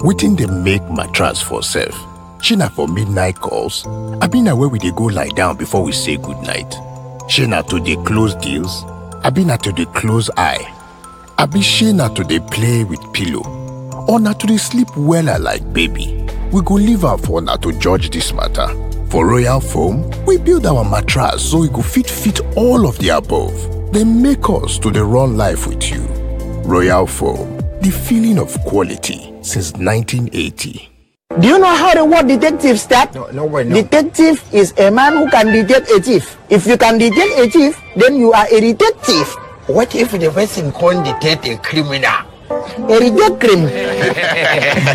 wetin dey make mattress for sef? shey na for midnight calls abi na where we dey go lie down before we say goodnight? shey na to dey close deals abi na to dey close eye? abi shey na to dey play with pillow or na to dey sleep wella like baby? we go leave am for una to judge dis matter. For Royal Foam, we build our mattress so e go fit fit all of the above. Dem make us to dey run life with you. Royal Foam, the feeling of quality since 1980. Do you know how the word detective starts? No, no way, no. Detective is a man who can detect a thief. If you can detect a thief, then you are a detective. What if the person can't detect a criminal? A detective.